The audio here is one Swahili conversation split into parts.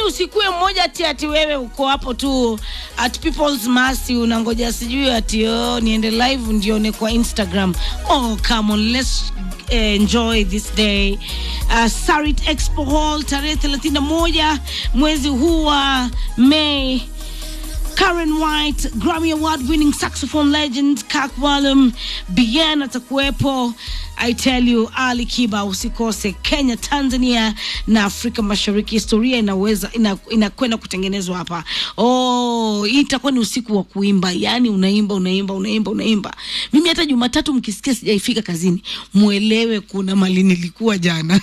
usikue mmoja ati ati wewe uko hapo tu at people's mercy unangoja sijui ati oh, niende live ndione kwa instagram oh come on let's enjoy this day uh, sarit expo hall tarehe 31 mwezi huu wa mei Karen White, Grammy Award winning saxophone legend Kak Walum, Bien atakuwepo. I tell you, Ali Kiba usikose. Kenya, Tanzania na Afrika Mashariki, historia inaweza ina- inakwenda kutengenezwa hapa. Oh, hii itakuwa ni usiku wa kuimba, yani unaimba unaimba unaimba unaimba. Mimi hata Jumatatu mkisikia sijaifika kazini, mwelewe kuna mali nilikuwa jana.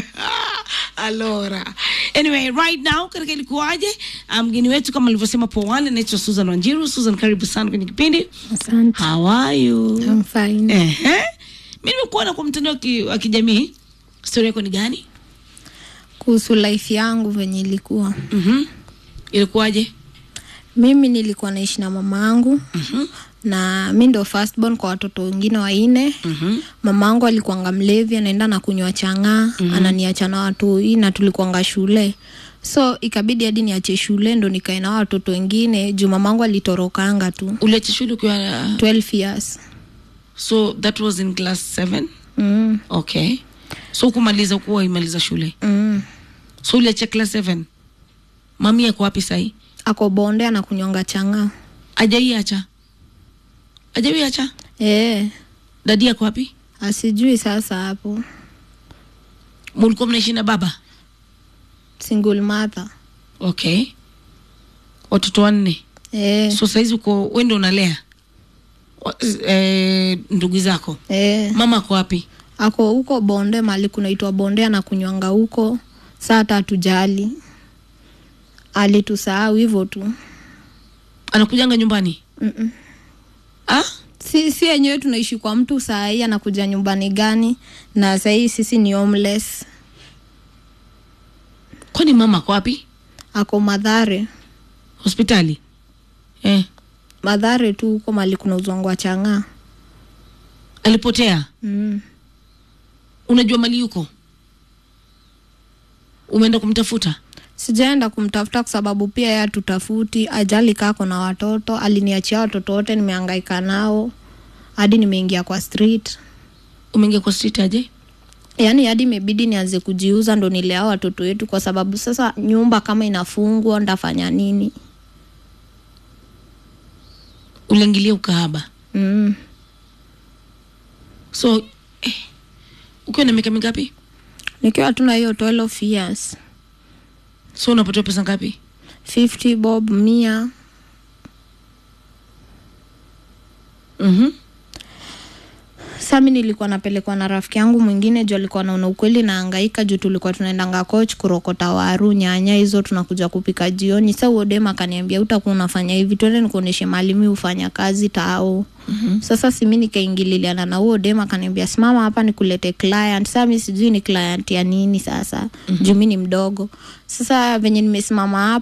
Alora. Anyway, right now katika ilikuwaje, ah, mgeni wetu kama alivyosema po awali anaitwa Susan Wanjiru. Susan, karibu sana kwenye kipindi. Asante. How are you? I'm fine. Ehe. Mimi nimekuona kwa mtandao wa ki- wa kijamii. Story yako ni gani? Kuhusu life yangu venye ilikuwa, Mhm. Ilikuwaje? mimi nilikuwa naishi na mama yangu na mi ndo firstborn kwa watoto wengine wanne. Mhm. Mama yangu alikuanga mlevi, anaenda na kunywa chang'aa, ananiacha na watoi na tulikuanga shule, so ikabidi hadi niache shule ndo nikae na watoto wengine juu mama yangu alitorokanga tu Uliacha shule ukiwa 12 years. so that was in class 7. Mm. Okay. So kumaliza kuwa imaliza shule. Mm. So uliacha class 7. Mami yako wapi sahi? Ako bonde anakunywanga chang'aa. Ajaiacha. Ajaiacha. Eh, Dadi yako wapi? asijui sasa hapo Mulikuwa mnaishi na baba? single mother. Okay. Watoto wanne. Eh, So saizi uko wewe ndio unalea Wa- eh, ndugu zako. eh. Mama ako wapi? ako huko bonde mali kunaitwa bonde anakunywanga huko saa hata hatujali alitusahau hivyo tu Anakujanga nyumbani? Mm-mm. Ah? si si yenyewe tunaishi kwa mtu saa hii anakuja nyumbani gani na sahii sisi ni homeless Kwani mama ako wapi? ako madhare Hospitali? Eh, madhare tu huko mali kuna uzwangwa chang'aa alipotea. mm. Unajua mali yuko? Umeenda kumtafuta? sijaenda kumtafuta kwa sababu pia yeye hatutafuti ajali kako na watoto aliniachia watoto wote nimehangaika nao hadi nimeingia kwa street Umeingia kwa street aje? yaani hadi imebidi nianze kujiuza ndo nilea watoto wetu kwa sababu sasa nyumba kama inafungwa ndafanya nini Uliingilia ukahaba. mm. So eh, ukiwa na miaka mingapi? nikiwa tuna hiyo 12 years So unapatiwa pesa ngapi? 50 bob mia Mhm. sa mi nilikuwa napelekwa na rafiki yangu mwingine juu alikuwa naona ukweli naangaika juu tulikuwa tunaendanga coach kurokota waru nyanya hizo tunakuja kupika jioni sa uodem akaniambia utakuwa unafanya hivi twende nikuonyeshe mahali mi hufanya kazi tao mm-hmm. sasa simi nikaingililiana na huo dem akaniambia simama hapa nikulete client saa mi sijui ni client ya nini sasa mm-hmm. juu mi ni mdogo sasa venye nimesimama hapa